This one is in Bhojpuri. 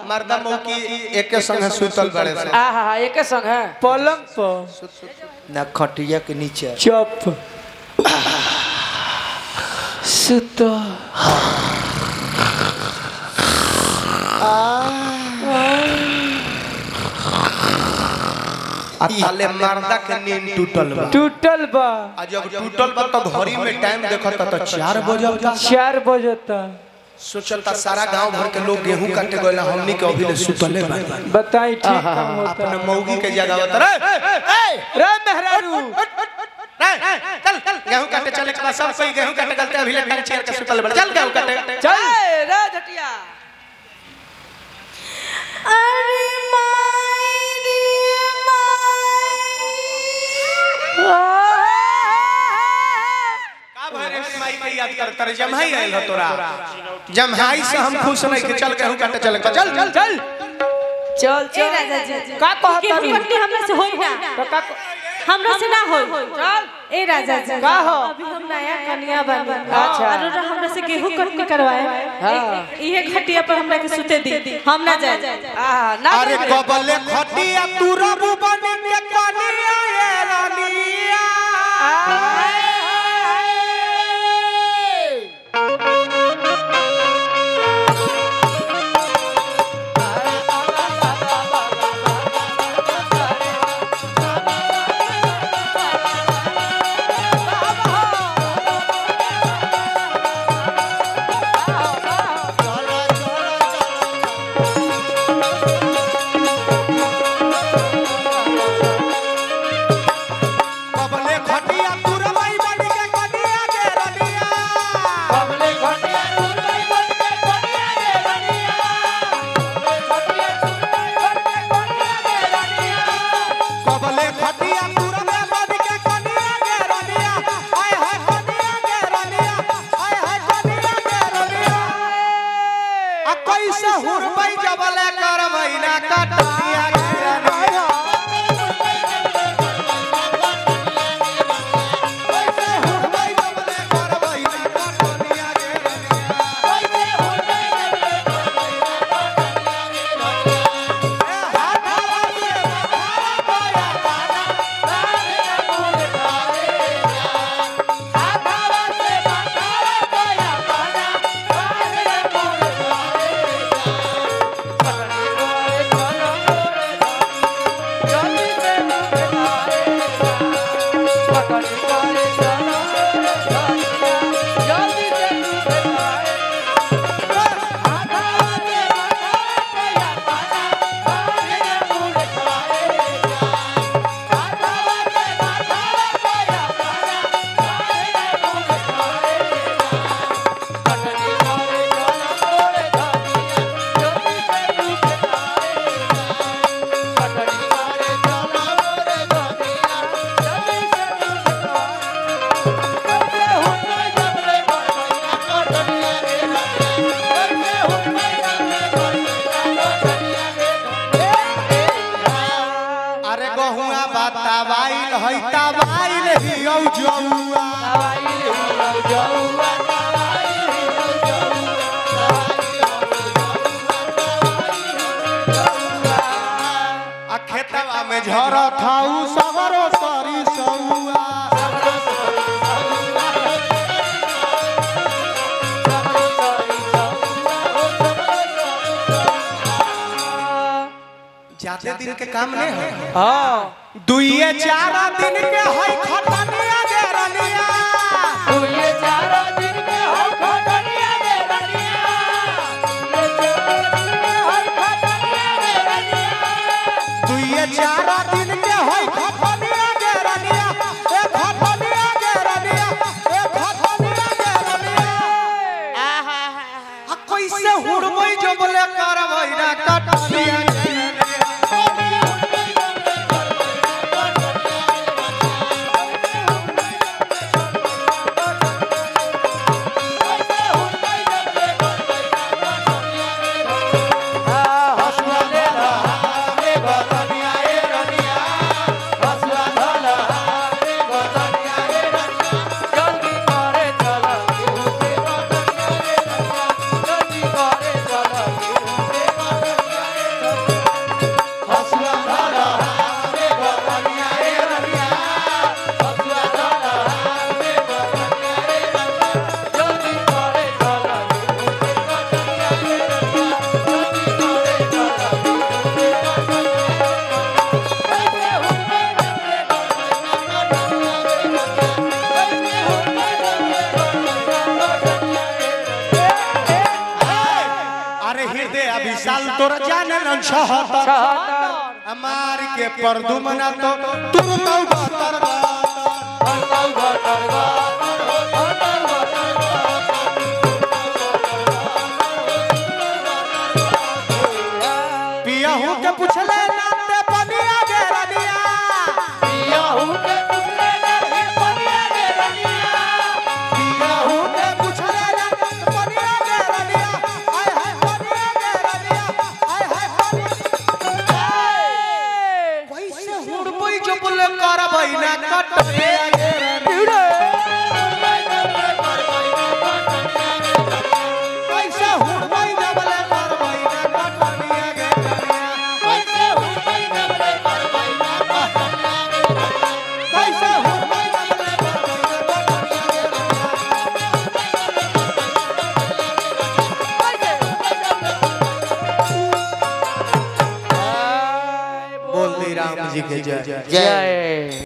मर्दा मौकी एके संग सुतल बड़े से आ हा हा एके संग है पलंग पर ना खटिया के नीचे चप सुत आ ताले मर्दा के नींद टूटल बा टूटल बा आ जब टूटल बा तो घड़ी में टाइम देखता तो चार बजता चार बजता सोचलता सारा गांव भर के लोग गेहूं काटे गइला हमनी के अभी ले सुतले बा बताई ठीक काम होता अपने मौगी के जगह बता रे रे मेहरारू चल चल गेहूं काटे चले के बाद सब कोई गेहूं काटे गलते अभी ले टाइम चेयर के सुतल बा चल गेहूं काटे चल रे झटिया अरे माई रे का भरे माई के याद करता रे जमहाई आइल हो तोरा जमहाई से हम खुश नहीं कि चल गेहूं काटे चले चल चल चल चल ए चल राजा जी का कहता गेहूं रू कटनी हमरा से होई ना तो का हमरा से ना होई चल ए राजा जी का हो? अभी हम नया कन्या बनी अच्छा। और हमरा से गेहूं कटनी करवाए हाँ। इहे खटिया पर हमरा के सुते दी हम ना जाए आ हा ना अरे कबले खटिया तू रबू बने के कनिया ये रानिया कबले खटिया तू रबाई बने के कनिया ये रानिया कबले खटिया तू रबाई बने के कनिया ये रानिया कबले खटिया तू रबाई बने के कनिया ये रानिया आय हाय कनिया ये रानिया आय हाय कनिया ये रानिया आ कैसे हुरबई जबले करबई ना कटनिया ये रानिया कैसे हुरबई जबले करबई ना कटनिया ये रानिया अरे गहुआ बतावाइल है तवाइल हियौ जौआ आ खेतवा में झरत हऊ सगरो सरी सौआ ज्यादा दिन के काम नहीं है हां दुइये चार दिन के है खटनिया गे रनिया ये चारों दिन में हो खटनिया दे रनिया ये चारों दिन में हो खटनिया दे रनिया दुइये चार दिन के है खटनिया गे रनिया ए खटनिया गे रनिया ए खटनिया गे रनिया आ कैसे हुड़मई जबले करबै ना कटनिया गे रनिया जल्दी करे चला तोरा जाने न छहतर हमार के परदुमना तो तुम तो बतर पिया हूँ के पूछले नाते बनिया गे रनिया पिया हूँ के पूछले नाते बनिया गे रनिया आय हाय बनिया गे रनिया आय हाय बनिया कैसे हुड़बई जो बोले करबई ना कटबे गे रनिया कैसे हुड़बई जो बोले करबई ना कटबे गे रनिया कैसे हुड़बई जो बोले करबई ना कैसे हुड़बई जो बोले करबई ना कटबे गे रनिया बोल दी राम जी के जय जय